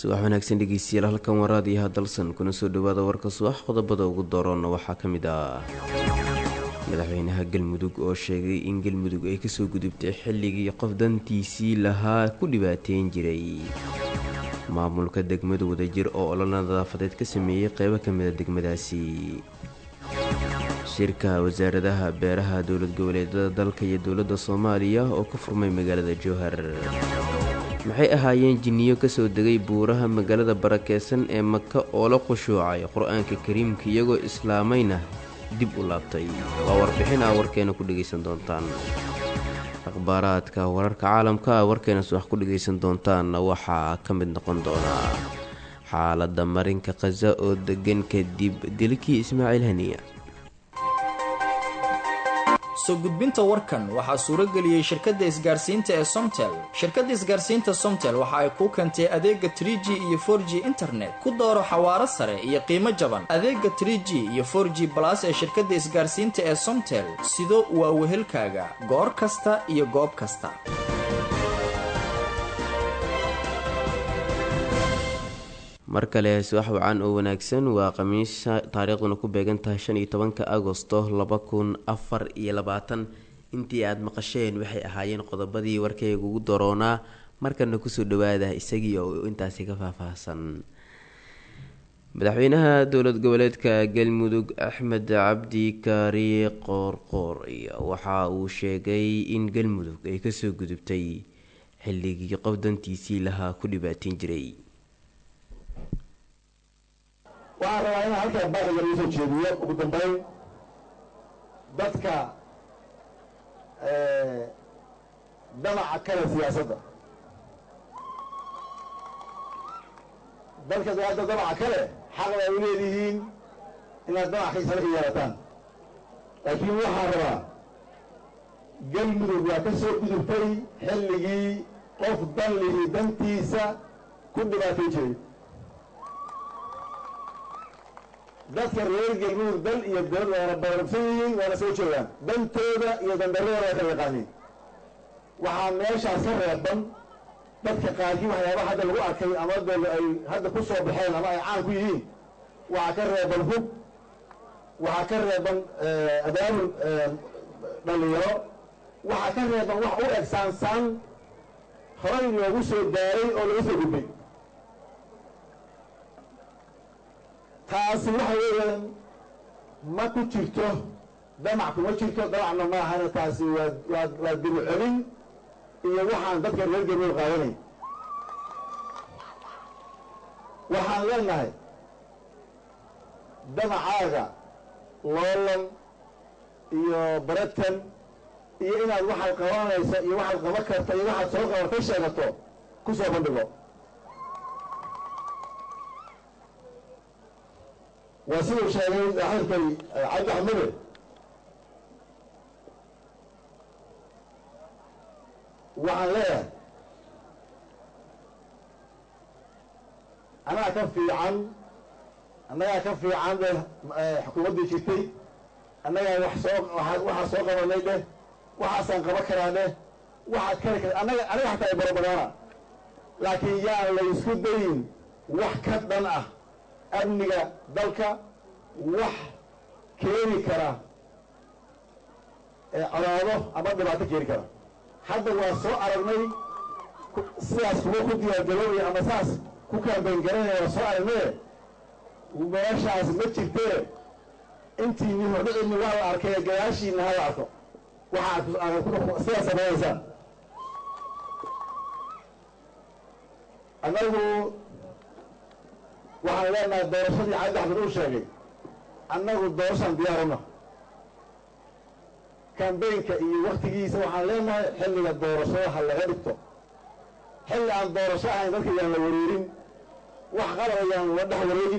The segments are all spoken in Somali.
subax wanaagsan dhegeystayaal halkan waraadiyaha dalsan kuna soo dhawaada warka subax qodobada ugu dooroonna waxaa ka mid ah madaxweynaha galmudug oo sheegay in galmudug ay kasoo gudubtay xilligii qof dantiisii lahaa ku dhibaateyn jiray maamulka degmada wadajir oo olol nadaafadeed ka sameeyey qeybo ka mida degmadaasi shirka wasaaradaha beeraha dowlad goboleedada dalka iyo dowladda soomaaliya oo ka furmay magaalada jowhar maxay ahaayeen jinniyo kasoo degay buuraha magaalada barakeysan ee maka oo la qushuucay qur-aanka kariimka iyagoo islaamayna dib u laabtay waa warbixin aa warkeena ku dhegaysan doontaan akhbaaraadka wararka caalamka a warkeena subax ku dhegaysan doontaanna waxaa ka mid noqon doonaa xaaladda marinka khaza oo degan kadib dilkii ismaaciil haniya soo gudbinta warkan waxaa suurageliyey shirkadda isgaarsiinta ee somtel shirkadda isgaarsiinta somtel waxa ay kuu keentay adeega trie g iyo for g internet ku dooro xawaaro sare iyo qiimo jaban adeega trie g iyo for g balas ee shirkadda isgaarsiinta ee somtel sido waa wehelkaaga goor kasta iyo goob kasta mar kale subax wacan oo wanaagsan waa khamiisa taariikhduna ku beegan tahay shan iyo tobanka agosto laba kun afar iyo labaatan intii aada maqasheen waxay ahaayeen qodobadii warkayga ugu doroonaa markana kusoo dhawaada isagii oo intaasi ka faahfaahsan madaxweynaha dowlad goboleedka galmudug axmed cabdi kaari qoorqoor waxa uu sheegay in galmudug ay kasoo gudubtay xilligii qof dantiisii lahaa ku dhibaateyn jiray waxaan rabaa inaan halkaa baaqiga lagu soo jeediyo ugu dambeyn dadka damaca kale siyaasadda dadka hadda damaca kale xaq baa u leedihiin inaad damac kaisala ka yeelataan laakiin waxaan rabaa galmudug waa ka soo gudubtay xilligii qof dan lihi dantiisa ku dhibaatay jiray dadka reer galmudug dal iyo dowlad waana badarabsan yihiin waana soo joogaan dantooda iyo dandaradooda waa kala yaqaaniin waxaa meeshaas ka reeban dadka qaarkii waxyaaba hadda lagu arkay ama de ay hadda ku soo baxeen ama ay caan ku yihiin waxaa ka reeban hub waxaa ka reeban abaabul dhalinyaro waxaa ka reeban wax u eg saansaan horay loogu soo daaray oo laga soo gudbay taasi waxa weeyaan ma ku jirto damac kuma jirto damacna ma ahana taasi waa waa waa dibu celin iyo waxaan dadka reer galmudug qaadanay waxaan leenahay damacaaga loolan iyo baratan iyo inaad waxaad qabanayso iyo waxaad qaban karto iyo waxaad soo qabatay sheegato ku soo bandhigo waa siduu sheegay saaxiibkay cabdi axmede waxaan leeyahay annagaa ka fiican annagaa ka fiican de xukuumaddii jirtay annagaa wax soo waxaa soo qabanay dheh waxaasaan qaban karaa dheh waxaad kari kar annaga aniga xataa ay barobadaana laakiin yaan la isku dayin wax ka dhan ah amniga dalka wax keeni kara colaado ama dhibaato keeni kara hadda waa soo aragnay sidaas kuwa ku diyaargaroobaya ama saas ku kaambayn garanaya waa soo aragnaye meeshaas ma jirtee intiini hordhicini waa la arkay gadaashiina ha la arko waxaad sidaas samaynaysaan annagu waxaan leenahay doorashadii cabdi axmed uu sheegay annagu doorashaan diyaaruna kambaynka iyo waktigiisa waxaan leenahay xilliga doorashada ha laga dhigto xilli aan doorasho ahayn dadka yaan la wareerin wax qalaba yaan la dhex wareegin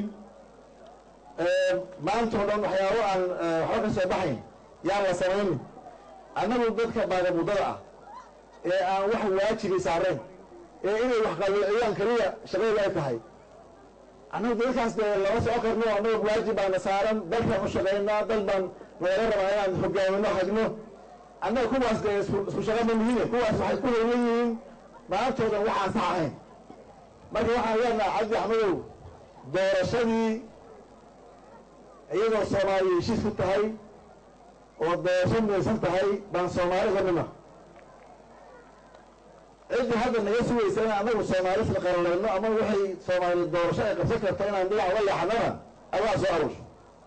maanta o dhan waxyaabo aan waxba ka soo baxayn yaan la samaynin annagu dadka baagamuddada ah ee aan wax waajibi saarayn ee inay wax qalloociyaan keliya shaqadooda ay tahay annagu dadkaas dee lama soo karno annaga waajib baana saaran dalkaan u shaqaynaa dal baan nagala rabaa inaan hogaamino hagno annaga kuwaas dee isku shaqa ma mihine kuwaas waxay ku howlan yihiin maantoodan waxaan sax ahayn marka waxaan leenaha cabdi axmedow doorashadii iyadoo soomaaliya heshiis ku tahay oo doorasho midaysan tahay baan soomaali ka midna ciddii hadda naga sugaysa in annagu soomaali isla qaranlayno ama waxay soomaali doorasho ay qabsan karto inaan dhinac uga leexanana adaa soo arush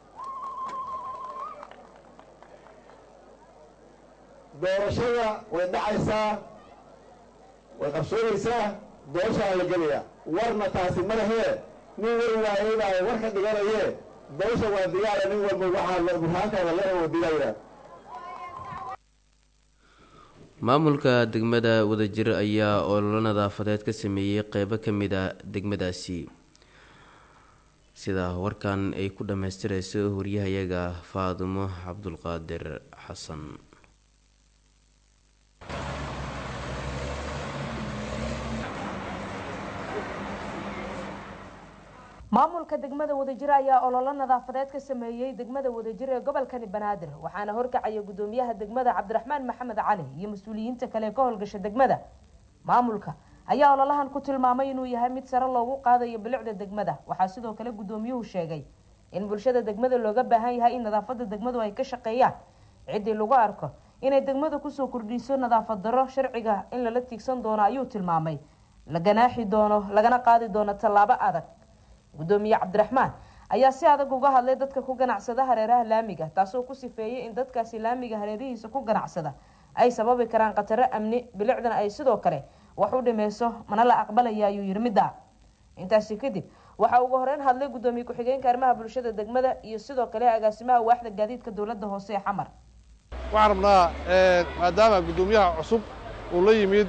doorashada way dhacaysaa way qabsoonaysaa doorashaa la gelayaa warna taasi ma lahee nin war waayay baa war ka dhiganayee doorasha waa diyaara nin walba waxaa burhaantaada le oo dilayaa maamulka degmada wadajir ayaa ololo nadaafadeed ka sameeyey qeybo ka mid a degmadaasi sida warkan ay ku dhammaystirayso waryahayaga faadumo cabdulqaadir xasan maamulka degmada wadajir ayaa ololo nadaafadeed ka sameeyey degmada wadajir ee gobolkani banaadir waxaana horkacaya gudoomiyaha degmada cabdiraxmaan maxamed cali iyo mas-uuliyiinta kale ee ka howlgasha degmada maamulka ayaa ololahan ku tilmaamay inuu yahay mid sare loogu qaadayo bilicda degmada waxaa sidoo kale gudoomiyuhu sheegay in bulshada degmada looga baahan yahay in nadaafada degmadu ay ka shaqeeyaan ciddii lagu arko inay degmada kusoo kordhiso nadaafad daro sharciga in lala tiigsan doono ayuu tilmaamay la ganaaxi doono lagana qaadi doono tallaabo adag gudoomiye cabdiraxmaan ayaa si adag uga hadlay dadka ku ganacsada hareeraha laamiga taasoo ku sifeeyay in dadkaasi laamiga hareerihiisa ku ganacsada ay sababi karaan khataro amni bilicdana ay sidoo kale wax u dhimeyso mana la aqbalaya ayuu yiri middaa intaasi kadib waxaa ugu horeyn hadlay gudoomiye ku-xigeenka arrimaha bulshada degmada iyo sidoo kale agaasimaha waaxda gaadiidka dowladda hoose ee xamar waxaan rabnaa maadaama guddoomiyaha cusub uu la yimid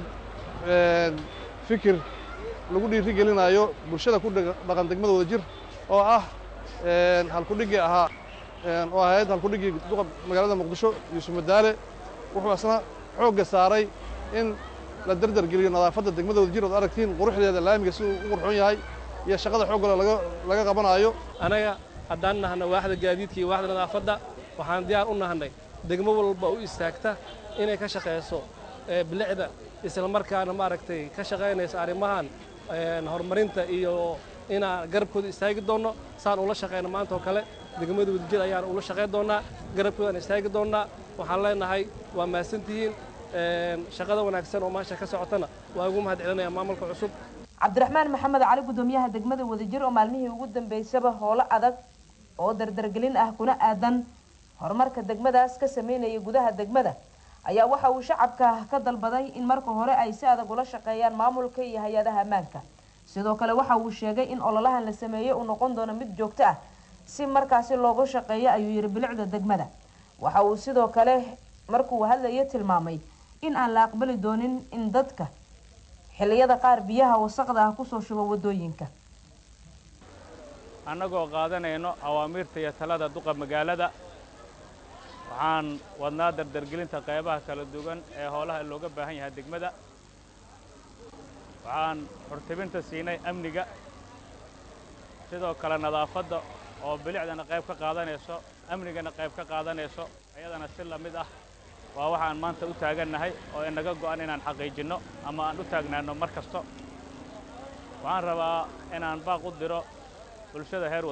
fikir lagu dhiiri gelinayo bulshada ku dhaqan degmada wadajir oo ah halkudhigii ahaa oo ahayd halkudhigii duqa magaalada muqdisho yuusuf madaale wuxuu isna xoogga saaray in la dardar geliyo nadaafadda degmada wadajir ood aragtiin quruxdeeda laamiga si uu u qurxoon yahay iyo shaqada xooggale laga laga qabanaayo anaga haddaan nahna waaxda gaadiidka iyo waaxda nadaafadda waxaan diyaar u nahnay degmo walba u istaagta inay ka shaqayso bilicda isla markaana maaragtay ka shaqaynaysa arrimahan horumarinta iyo inaan garabkooda istaagi doonno saan ula shaqayno maanta oo kale degmada wadajir ayaan ula shaqayn doonnaa garabkoodaan istaagi doonnaa waxaan leenahay waa mahadsantihiin shaqada wanaagsan oo maasha ka socotana waa ugu mahad celinaya maamulka cusub cabdiraxmaan maxamed cali gudoomiyaha degmada wadajir oo maalmihii ugu dambeysaba howlo adag oo dardargelin ah kuna aadan horumarka degmadaas ka sameynaya gudaha degmada ayaa waxa uu shacabka ka dalbaday in marka hore ay si adag ula shaqeeyaan maamulka iyo hay-adaha ammaanka sidoo kale waxa uu sheegay in ololahan la sameeyey uu noqon doono mid joogto ah si markaasi loogu shaqeeyo ayuu yihi bilicda degmada waxa uu sidoo kale markuu hadlayo tilmaamay in aan la aqbali doonin in dadka xilliyada qaar biyaha wasaqda ah kusoo shubo wadooyinka annagoo qaadanayno awaamiirta iyo talada duqa magaalada waxaan wadnaa dardargelinta qaybaha kala duwan ee howlaha looga baahan yahay degmada waxaan xurtibinta siinay amniga sidoo kale nadaafadda oo bilicdana qayb ka qaadanayso amnigana qayb ka qaadanayso iyadana si la mid ah waa waxaan maanta u taagannahay oo inaga go'an inaan xaqiijinno ama aan u taagnaanno mar kasto waxaan rabaa inaan baaq u diro bulshada heer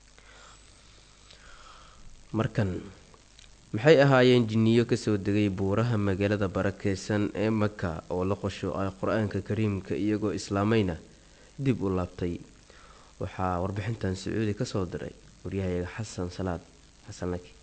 markan maxay ahaayeen jinniyo kasoo degay buuraha magaalada barakeysan ee maka oo la qosho ay qur-aanka kariimka iyagoo islaamayna dib u laabtay waxaa warbixintan sacuudi kasoo diray waryahayaga xasan salaad xasan laki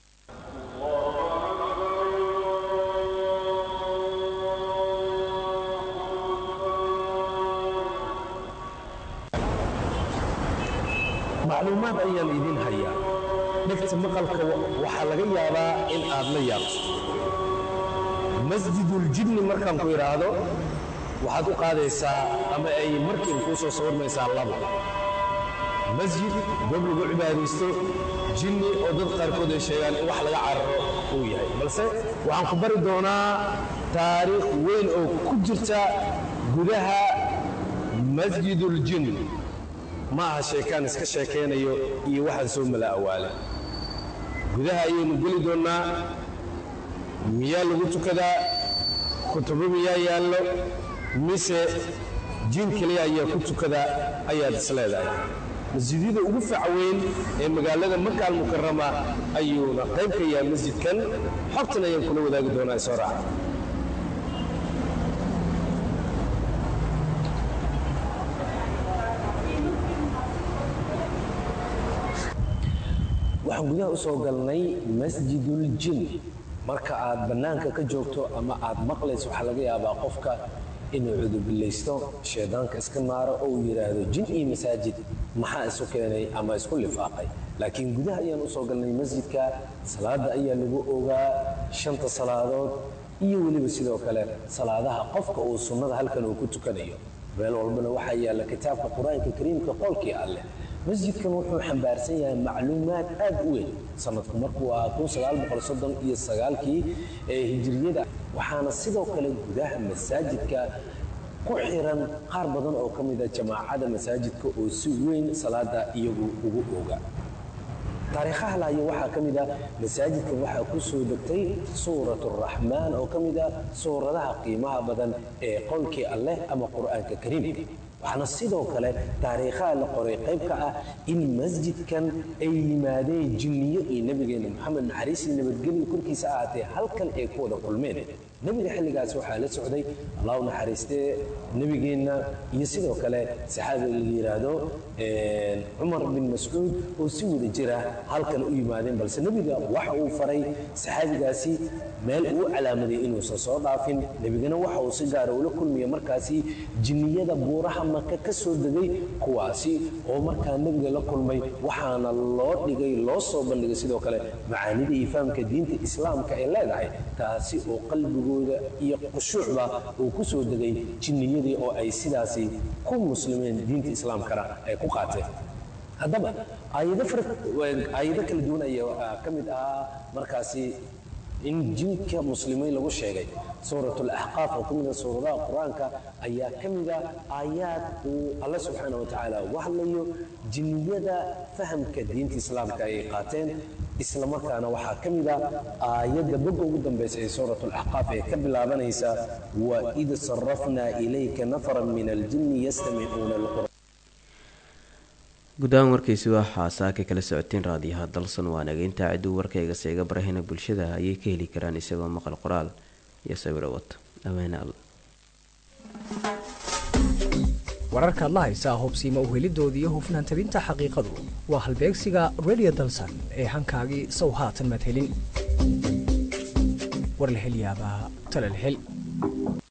macluumaad ayaan idiin hayaa dhegta maqalka waxaa laga yaabaa in aad la yaabto masjiduljinni markaan ku idhaahdo waxaad u qaadaysaa ama ay markiiba kuu soo sawirmaysaa laba masjid goob lagu cibaadaysto jinni oo dad qaarkood ay sheegaan in wax laga cararo uu yahay balse waxaan ku bari doonaa taariikh weyn oo ku jirta gudaha masjiduljinn ma aha sheekaan iska sheekaynayo iyo waxaan soo mala awaala gudaha ayaynu geli doonnaa miyaa lagu tukadaa kutubo miyaa yaallo mise jin keliya ayaa ku tukada ayaad is leedahay masjidyada ugu fac weyn ee magaalada maka almukarama ayuuna qayb ka yahay masjidkan xogtan ayaan kula wadaagi doonaa isoo raaca waxaan gudaha u soo galnay masjidul jin marka aad bannaanka ka joogto ama aad maqlayso waxaa laga yaabaa qofka inuu cudubillaysto shaydaanka iska naaro oo uu yidhaahdo jin iyo masaajid maxaa isu keenay ama isku lifaaqay laakiin gudaha ayaan u soo galnay masjidka salaadda ayaa lagu ogaa shanta salaadood iyo weliba sidoo kale salaadaha qofka uu sunnada halkan uu ku tukanayo meel walbana waxaa yaalla kitaabka qur-aanka kariimka qolkii alleh masjidkan wuxuu xambaarsan yahay macluumaad aad u weyn sanadku markuu ahaa iyo sagaalkii ee hijiriyada waxaana sidoo kale gudaha masaajidka ku xiran qaar badan oo ka mida jamaacada masaajidka oo si weyn salaada iyagu ugu ooga taariikhaha lahayo waxaa ka mid ah masaajidkan waxaa ku soo degtay suurat araxmaan oo ka mid ah suuradaha qiimaha badan ee qowlkii alleh ama qur'aanka kariimka waxaana sidoo kale taariikhaha la qoray qayb ka ah in masjidkan ay yimaadeen jinniyo iyo nebigeena moxamed naxariis iyo nabadgelyo korkiisa ahaatee halkan ay ku wada kulmeen nebiga xilligaas waxaa la socday allah u naxariistee nebigeenna iyo sidoo kale saxaabiga la yidhaahdo cumar bin mascuud oo si wada jira halkan u yimaadeen balse nebiga waxa uu faray saxaabigaasi meel uu calaamaday inuusan soo dhaafin nebigana waxa uu si gaara ula kulmaya markaasi jinniyada buuraha maka ka soo degay kuwaasi oo markaa nebiga la kulmay waxaana loo dhigay loo soo bandhigay sidoo kale macaanida iyo fahamka diinta islaamka ay leedahay taasi oo qalbigooda iyo khushuucba uu ku soo degay jinniyadii oo ay sidaasi ku muslimeen diinta islaamkana ay ku qaateen haddaba aayado kala duwan ayaa ka mid ahaa markaasi in jinka muslimiin lagu sheegay suurat alaxqaaf oo ka mida suuradaha qur-aanka ayaa ka mida aayaad uu alla subxaana wa tacaala uga hadlayo jinniyada fahamka diinta islaamka ay qaateen islamarkaana waxaa ka mid a aayadda bogga ugu dambaysa ee suurat alaxqaaf ee ka bilaabanaysa waid sarafnaa ilayka nafaran min aljinni yastamicuuna alqur'aan guud ahaan warkaysi waxaa saaka kala socoteen raadiyaha dalsan waa nageynta ciduu warkayga seega barahina bulshada ayay ka heli karaan isagoo maqal qoraal iyo sawiro wato awaane alla wararkaad la haysaa hubsiima uhelidooda iyo hufnaan tabinta xaqiiqadu waa halbeegsiga redio dalsan ee hankaagii sow haatan madhelin war la hel yaabaa tala la hel